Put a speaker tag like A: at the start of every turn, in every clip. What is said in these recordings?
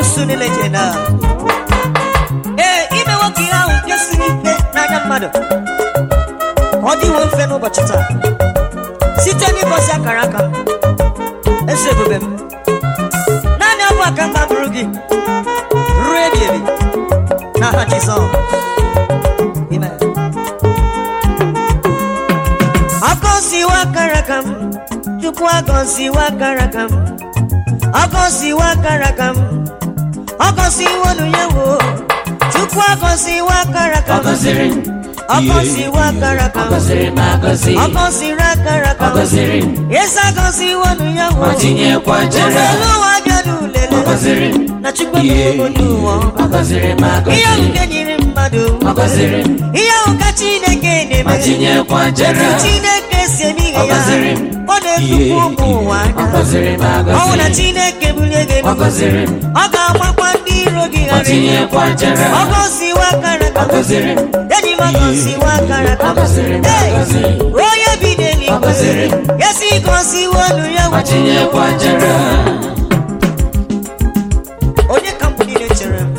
A: ekwensu niile je na ee ime nwoke ihe ahụ nke siri ike n'anya mmadụ ọ dịwo mfe n'ụbọchị taa site n'ịbọsi akara aka m eze ebube m naanị ọ bụ aka mba bụrụ gị ruo ebi ebi n'aha Jizọs Amen. Agọziwa akara aka m Chukwu agọziwa akara aka m Agọziwa akara aka m Agọziwa olu ya wo Chukwu agọziwa akara aka
B: Ọ
A: m
B: gọziri m.
A: Agọziwa akara aka
B: Ọ
A: m
B: gọziri m agọzi.
A: Agọziri akara aka
B: Ọ gọziri m.
A: Eze agọziwa olu ya wo
B: Ma tinyekwa jere.
A: Ụgbọelu ụwa bịa n'ulele
B: Ọ gọziri m.
A: Na Chukwu ebubo n'ụwa
B: Ọ gọziri m
A: Ihe ahụ
B: agọzi.
A: nke nyere mmadụ
B: Ọ gọziri m.
A: Ihe ahụ ka Chineke
B: Ma
A: na-eme
B: tinyekwa jere.
A: Chineke si eme ihe
B: Ọ
A: ya
B: gọziri m.
A: ọ na-etukwu ụmụ ụwa
B: Ọ
A: anya
B: gọziri m
A: ọ bụ na
B: agọzi.
A: Chineke bulie gị
B: Ọ
A: elu
B: gọziri m.
A: ọ ga-agbakwa ndị iro gị
B: Ma
A: ghara
B: tinyekwa jere.
A: ọ gọziwa akara
B: Ọ gọziri m.
A: enyi m gọziwa akara
B: Ọ gọziri m
A: Hey!
B: agọzi.
A: onye bi
B: Ọ
A: n'eluigwe
B: gọziri m.
A: ya si gọziwa olu ya
B: Ma tinyekwa jere.
A: onye ka mbụ niile chere m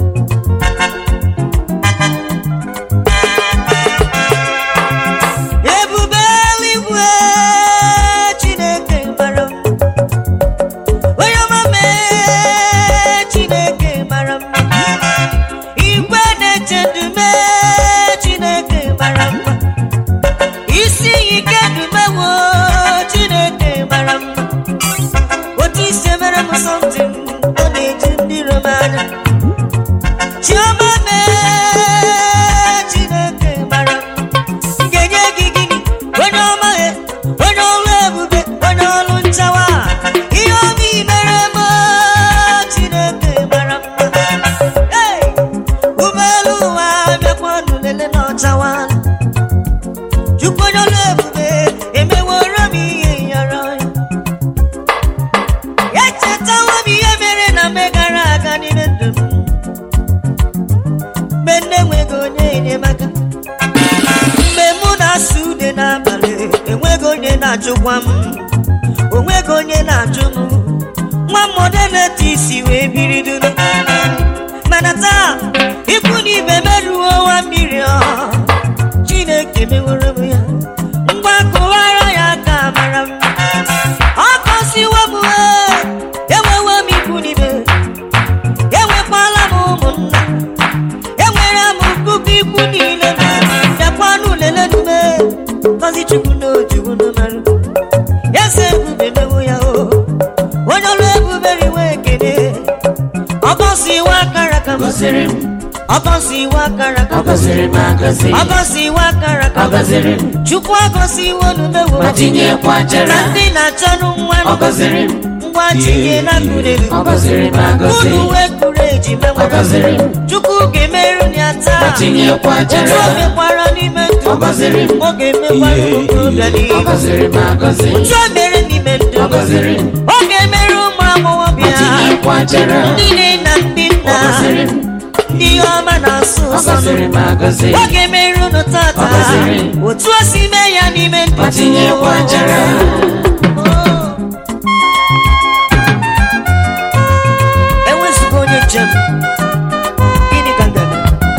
A: ebube eluigwe chineke mara m onye ọma mee chineke mara m igwe na-eche ndume chineke mara m isi ike ndumewo chineke mara m otu isi mere m something ọ na-eji ndị rom anya chioma mee chineke mara m ga-enye gị gịnị onye ọma he onye ọrụ ebube onye ọrụ nchawa ihe ọma i mere m chineke mara mma Hey! ụgbọelu ụwa bịakwa ọnụ lele na ọchawa chukwu onye ọrụ ebube emeworo m ihe yọrọ ya echetawo m ihe mere na mgbe gara aga n'ime ndụ m mgbe nne enweghị onye enyemaka mgbe mụ na-asụ ude n'abalị enweghị onye na-achụkwa m onweghị onye na-achụ m nwa mmọdụ na-ete isi wee biri duru mana taa ikwu na ibe merụo nwa mmiri ọ chineke meworo m ya ngwa kụwara ya aka mara m ọ gọziwo m ee, enwewo m ikwu n'ibe enwekwala m ụmụnna enwere m puku ikwu niile bịakwanụ lelenume gọzi chukwu na ojuwu n'ụmarụ eze ebube mewo ya o onye ọrụ ebube riwe ekele ọ gọziwo akara aka m
B: Gọziri m.
A: ọ gọziwo akara aka
B: Ọ
A: m
B: gọziri m agọzi.
A: ọ gọziwo akara aka
B: Ọ
A: m
B: gọziri m.
A: chukwu agọziwo numewo
B: Ma tinyekwa jere.
A: na ndị na-achọnụ nwa
B: Ọ gọziri m.
A: ngwa tinye na kurelu
B: Ọ gọziri m agọzi.
A: unu wee kuru ejima
B: Ọ gọziri m.
A: chukwu ga-emerụ ya
B: Ma
A: taa
B: tinyekwa
A: otu
B: jere.
A: o mekwara n'ime ndụ
B: Ọ gọziri m.
A: ọ ga-emekwara okorobịa
B: Ọ
A: n'ihu
B: gọziri m agọzi.
A: otu o mere n'ime ndụ
B: Ọ gọziri m.
A: ọ ga-emerụ ụmụ
B: Ma
A: agbọghọbịa
B: tinyekwa jere.
A: ndị nne na ndị
B: Ọ
A: nna
B: gọziri m.
A: ndị ọma na-asụ
B: Ọ
A: ụsọ
B: gọziri m agọzi.
A: ọ ga-emerụ unu tata
B: Ọ gọziri m.
A: otu o si mee ya n'ime ndụ
B: Ma tinyekwa jere.
A: enwezighị onye njem gịnị ka m ga-eme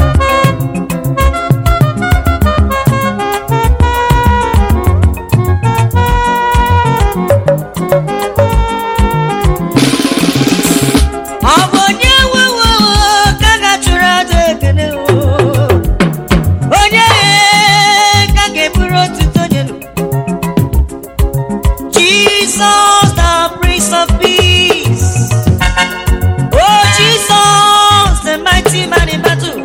A: ọ bụ onye nwewo ka a ga-achụrụ aja ekele o onye ka a ga-eburu otuto nye nụ Jesus, the Prince of Peace. Oh, Jesus, the mighty man in battle.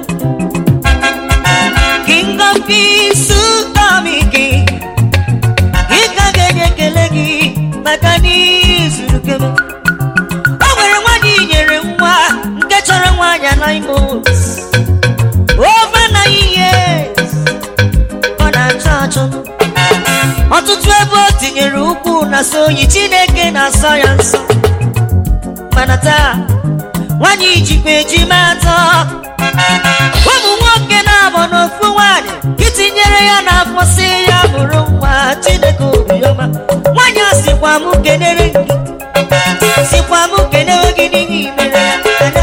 A: King of Kings, Sutami King. Ị ka ga-enye ekele gị maka n'izuru kebe. O nwere nwaanyị nyere nwa nke chọrọ nwaanyị anaghị months. Over nine years, ọ na-achọ achọ ọtụtụ ebe o tinyere ukwu na so oyi chineke na-asọ ya nsọ mana taa nwanyị jikwa ejima atọ ụmụ nwoke na-abụ n'ofu nwanyị itinyere ya n'afọ si ya bụrụ nwa chineke obiọma nwanyị a sịkwa m kenere gị sịkwa m kenere gị n'ihe i mere ya anya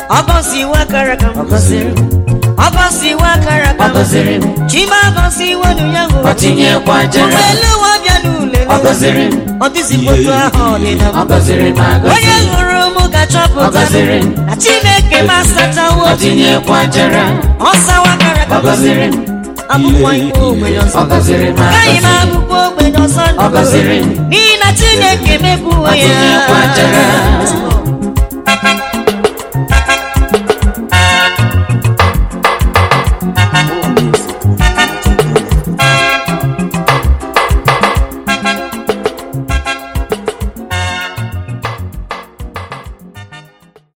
A: ọgọziwa akara aka m
B: ọ gọziri m
A: ọgọziwa akara aka
B: ọ
A: m
B: gọziri m
A: chima agọziwa nu ya
B: ọ tinyekwa jere
A: ụgbọelu ụwa bịa n'ule
B: ọ gọziri m
A: ọ dịzikwa otu ahụ ọ dị na
B: ọ gọziri m agọzi
A: onye hụrụ m
B: Ọ
A: ga-achọpụta
B: gọziri m.
A: na chineke m asachawo
B: ọ tinyekwa jere
A: ọ sawa akara
B: ọ
A: aka m
B: gọziri m
A: abụkwa ikpe ogbenye ọzọ
B: ọ gọziri m
A: agaghị m
B: agọzi
A: abụkwa ogbenye ọzọ
B: Ọ gọziri m.
A: n'ihi na chineke mebuo
B: Ọ
A: ya
B: tinyekwa jere